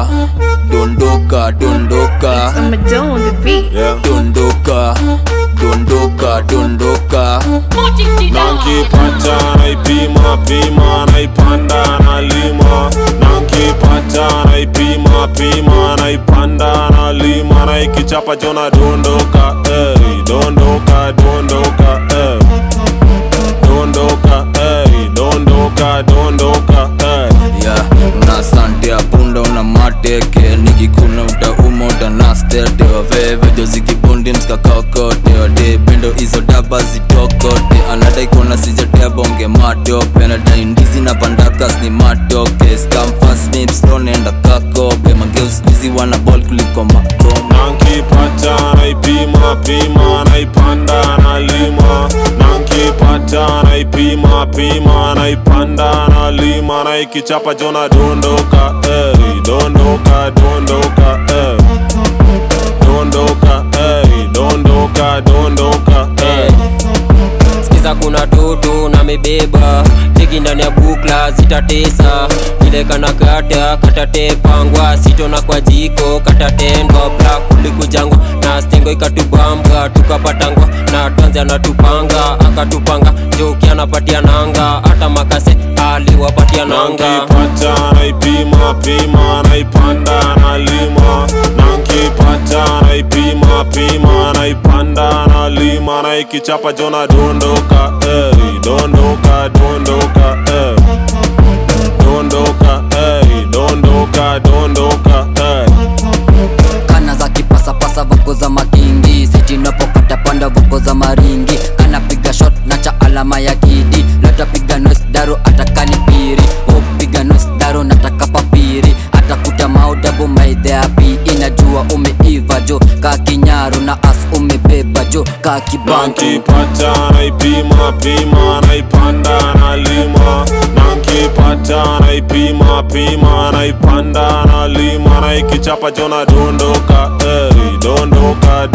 dondoka dondoka dondoka I'm a dough on the beat. yeah. dondoka dondoka dondoka Nankipata naipima pima naipanda nalima Nankipata naipima pima naipanda nalima Naikichapa jona dondoka eh, dondoka dondoka eh. Dondoka eh, dondoka dondoka eh. ya una sante ya punda una mateke nikikuna utauma utanastete waveve jozikibundi mskakakote wade pendo hizo daba zitokote anadai kuona sijatea bonge matope nadai ndizi na pandakas ni matoke skamfasnipstonenda kakope mangeuskuizi wana bol kuliko makoma Nankipata naipima pima naipanda nalima Nankipata naipima pima naipanda nalima Naikichapa jona dondoka eh, dondoka dondoka eh. Dondoka eh, dondoka dondoka eh. Sikiza kuna toto na mebeba teki ndani ya bukla zitatesa vile kana kata katatepangwa sitona kwa jiko katatendwa bla kulikujangwa na stengo ikatubambwa tukapatangwa na tanzi anatupanga akatupanga joki anapatia nanga hata makase aliwapatia nanga Nankipata naipima pima naipanda nalima Nankipata naipima pima naipanda nalima Naikichapa jona dondoka eh, dondoka dondoka eh. Dondoka eh, dondoka dondoka eh. kana za kipasapasa voko za makingi sitinapopata panda voko za maringi anapiga shot na cha alama ya kidi latapiga nos daro atakani piri upiga nos daro nataka papiri atakuta maudabu maidheapi inajua umeiva jo ka kinyaro na as umebeba jo ka kibantu Nankipata naipima pima naipanda nalima Nankipata naipima pima naipanda nalima Naikichapa jona dondoka eh, dondoka